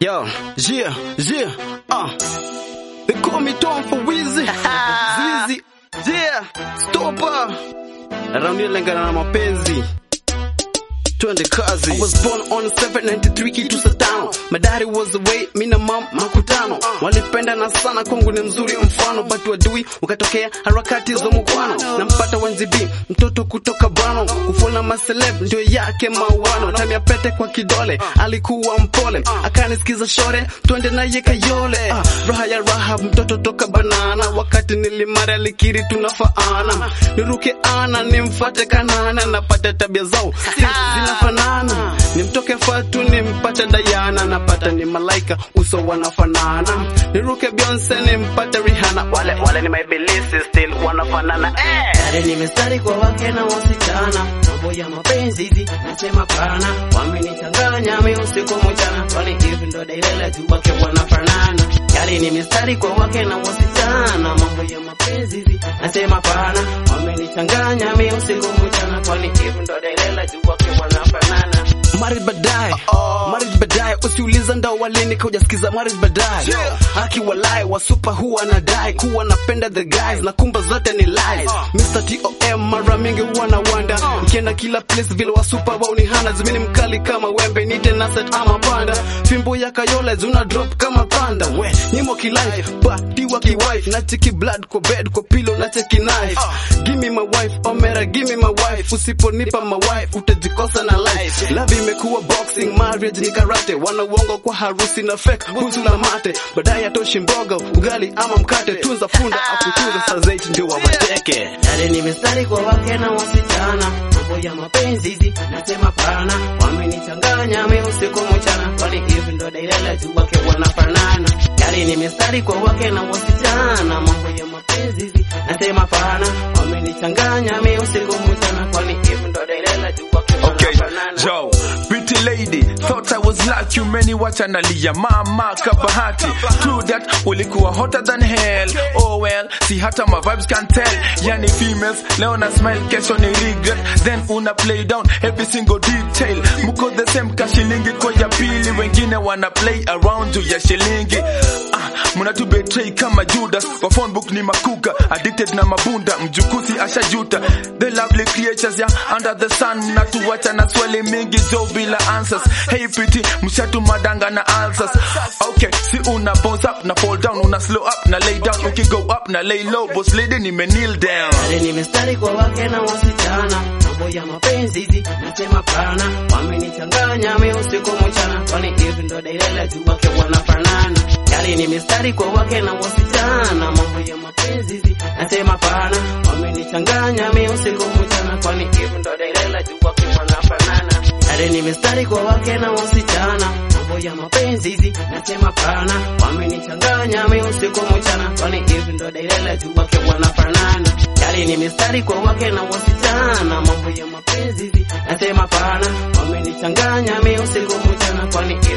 Yo, yeah, yeah, uh. They call me Tom for Wheezy. Zizi, yeah, stopper. Around here lengana na mapenzi. Twende kazi. I was born on 793 kitu saa tano. My daddy was away, mi na mom makutano. Walipenda na sana kwangu ni mzuri mfano, but wadui ukatokea harakati za mukwano. Nampata wanzibi mtoto kutoka bano, kufuna maseleb ndio yake mauano. Time ya pete kwa kidole, alikuwa mpole, akanisikiza shore, twende naye Kayole. Ah, raha ya raha, mtoto toka banana, wakati nilimara alikiri tunafaana. Niruke ana nimfate kanana, napata tabia zao zinafanana, nimtoke Fatu nimpate Dayana, napata ni malaika uso wanafanana. Niruke Beyonce nimpate Rihanna, wale wale ni maibilisi still wanafanana eh. Yale ni mistari kwa wake na wasichana, mambo ya mapenzi hizi nasema pana, wamenichanganya mi usiku mchana, kwani hivi ndo dailele tu wake wanafanana. Yale ni mistari kwa wake na wasichana, mambo ya mapenzi hizi nasema pana, wamenichanganya mi usiku mchana, kwani hivi ndo dailele tu wake wanafanana. Married baadaye, married baadaye, usiuliza ndo walini kaujasikiza married baadaye. Haki walai wasupa huwa nadai kuwa napenda the guys na kumba zote ni lies. Mr. TOM mara mingi huwa na wanda nikienda kila place vile wasupa wao ni hana zimini mkali kama wembe nite naset ama panda fimbo ya kayole zuna drop kama panda we nimo kilai patiwa kiwife na cheki blood kwa bed kwa pillow na cheki knife give me my wife omera give me my wife usiponipa my wife utajikosa na life love imekuwa boxing marriage ni karate wana uongo kwa harusi na fake huzu na mate baadaye atoshi mboga ugali ama mkate tunza funda akutunza saa zaidi ndio wa mateke Yale ni mistari kwa wake na wasichana, mambo ya mapenzi hizi nasema pana, wamenichanganya mi usiku mchana, kwani hivi ndo dailele tu wake wanafanana. Yale ni mistari kwa wake na wasichana, mambo ya mapenzi hizi nasema pana, wamenichanganya mi usiku mchana, kwani hivi ndo dailele tu wake Okay, wanafanana. Joe, pretty lady, thought I was like you, many watch analia, mama kabahati. True that, ulikuwa hotter than hell. Oh well, see hata my vibes can tell. Yani females, leo na smile, kesho ni regret. Then una play down every single detail. Muko the same ka shilingi kwa ya pili, wengine wana play around juu ya shilingi. Ah, muna tu betray kama Judas, kwa phone book ni makuka, addicted na mabunda, mjukusi ashajuta. The lovely creatures ya under the sun, mnatuacha na swali mingi jo bila answers. Hey pretty, mshatu madanga na answers. Okay, si una bounce up na fall down, una slow up na lay down, uki go up na lay low, boss lady nime kneel down. Yale ni mistari kwa wake na wasichana, mambo ya mapenzi hizi nasema pana, wamenichanganya mi usiku mchana, kwani hivi ndo dailele tu wake wanafanana. Yale ni mistari kwa wake na wasichana, mambo ya mapenzi hizi nasema pana, wamenichanganya mi usiku mchana, kwani hivi ndo dailele tu wake wanafanana. Yale ni mistari kwa wake na wasichana, mambo ya mapenzi hizi nasema pana, wamenichanganya mi usiku mchana, kwani hivi ndo dailele tu wake wanafanana. Yale ni mistari kwa wake na wasichana, mambo ya mapenzi hizi nasema pana, wamenichanganya mi usiku mchana, kwani